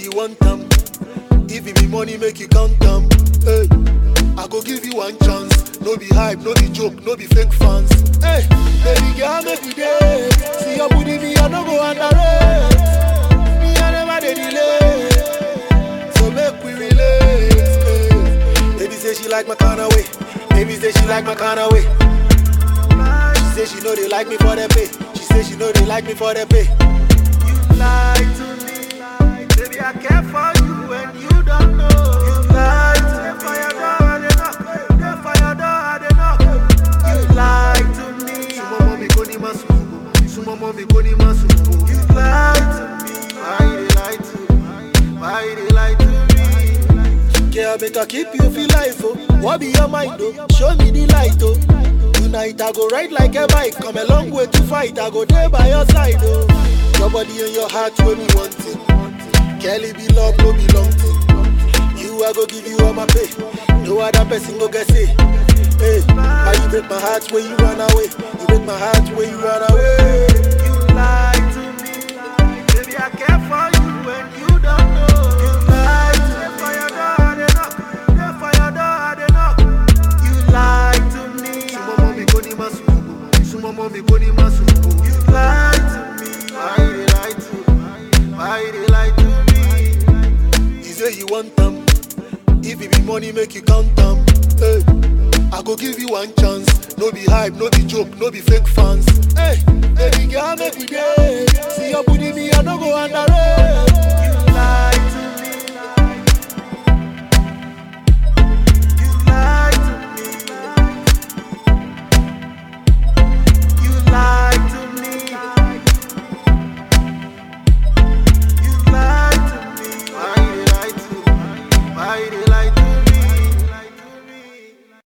say you want them. If it be money, make you count them. Hey, I go give you one chance. No be hype, no be joke, no be fake fans. Hey, baby girl, make we day. See your booty, me I no go underrate. Me I never dey delay. So make we relate. Hey. Baby say she like my kind of way. Baby say she like my kind of way. She say she know they like me for the pay. She say she know they like me for the pay. You lie to me, baby. I care for you and you don't know. You lie to me. For your door, I dey knock. Dey for your door, I dey knock. You lie to me. Sumo mommy go ni masu. Sumo mommy go ni masu. You lie to me. Why you dey lie to me? Why you dey lie to me? Girl, make I keep you feel life, oh. What be your mind, oh? Show me the light, oh. Tonight I go ride like a bike. Come a long way to fight. I go there by your side, oh. Your body and your heart when me want it. Kelly be love, no be long thing. You I go give you all my pay. No other person go get say. Hey, how you break my heart when you run away? You break my heart when you run away. You lie to me, baby. I care for you and you don't know. You lie to me. For your door, I dey knock. Dey for your door, I dey knock. You lie to me. Sumo mommy go ni masu. Sumo mommy go ni masu. You lie to me. Why you dey lie to me? Why you dey lie to me? You say you want them. If it be money, make you count them. Hey, I go give you one chance. No be hype, no be joke, no be fake fans. Hey, baby girl, make we day. See your booty, me I no go underrate.